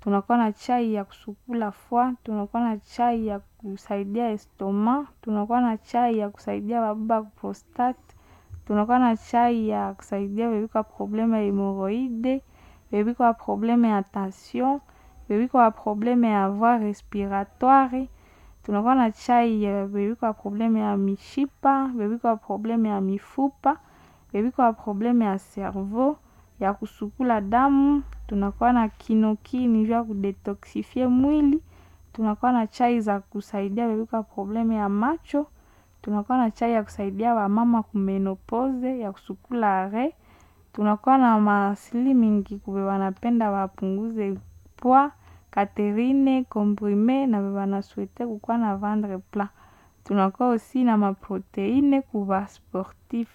tunakuwa na chai ya kusukula fwa, tunakuwa na chai ya kusaidia estoma, tunakuwa na chai ya kusaidia bababa prostate, tunakuwa na chai ya kusaidia bebiko probleme ya hemoroide, bebiko probleme ya tension, bebiko probleme ya voie respiratoire, tunakuwa na chai ya bebiko probleme ya mishipa, bebiko probleme ya mifupa, bebiko probleme ya cerveau, ya kusukula damu, tunakuwa na kinokini vya kudetoxifie mwili, tunakuwa na chai za kusaidia bebiko probleme ya macho, tunakuwa na chai ya kusaidia wamama kumenopoze, ya kusukula re, tunakuwa na masili mingi kube wanapenda wapunguze poa, katerine, komprime na beba na souhaite kukuwa na vendre plat. Tunakuwa osi na maproteine kuba sportif.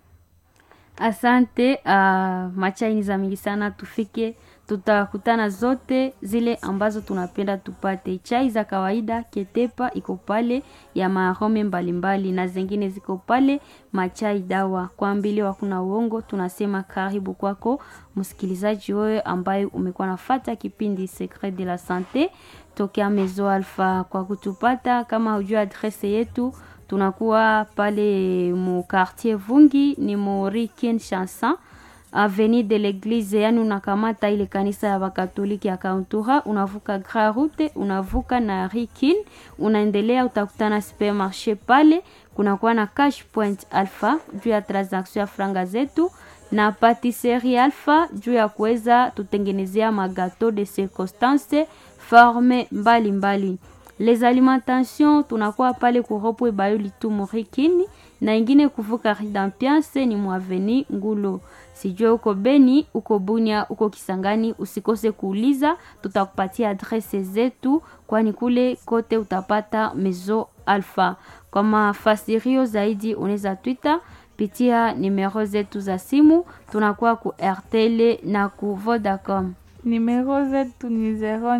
Asante, uh, machaini za mingi sana tufike, tutakutana zote zile ambazo tunapenda tupate. Chai za kawaida ketepa iko pale ya maarome mbalimbali na zingine ziko pale machai dawa. Kwa mbili wakuna uongo, tunasema karibu kwako msikilizaji wewe ambaye umekuwa nafata kipindi Secret de la Sante tokea Mezo Alpha. Kwa kutupata kama hujua adrese yetu tunakuwa pale mu quartier Vungi ni mu Rue Kinshasa avenue de l'église, yani unakamata ile kanisa ya Wakatoliki ya Kauntura, unavuka Grand Route, unavuka na Rikin, unaendelea utakutana supermarché pale, kunakuwa na Cash Point Alpha juu ya transaction ya franga zetu na patisserie Alpha juu ya kuweza tutengenezea magato de circonstance forme mbalimbali mbali. Les alimentations tunakuwa pale kuropwe bayoli tu Morikini na ingine kuvuka Ridampiance ni mwaveni Ngulo. Sijue uko Beni, uko Bunia, uko Kisangani, usikose kuuliza, tutakupatia adrese zetu, kwani kule kote utapata Mezo Alpha. Kwa mafasirio zaidi unaweza Twitter pitia nimero zetu za simu, tunakuwa ku RTL na ku Vodacom. Numéro zetu ni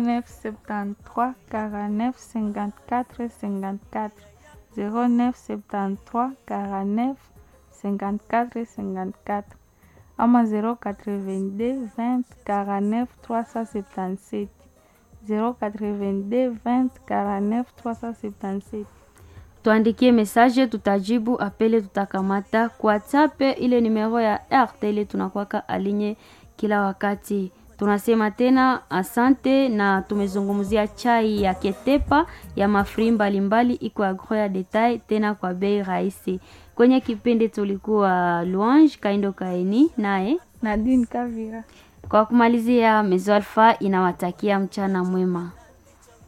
0973 49 54 54 0973 49 54 54 ama 082 20 49 377 082 20 49 377 tuandikie message, tutajibu apele, tutakamata kwa WhatsApp. Ile numero ya RTL tunakwaka alinye kila wakati. Tunasema tena asante, na tumezungumzia chai ya ketepa ya mafri mbalimbali, iko agro ya detail tena kwa bei rahisi. Kwenye kipindi tulikuwa Louange Kaindo Kaini naye Nadine Kavira. Kwa kumalizia, Mezo Alpha inawatakia mchana mwema.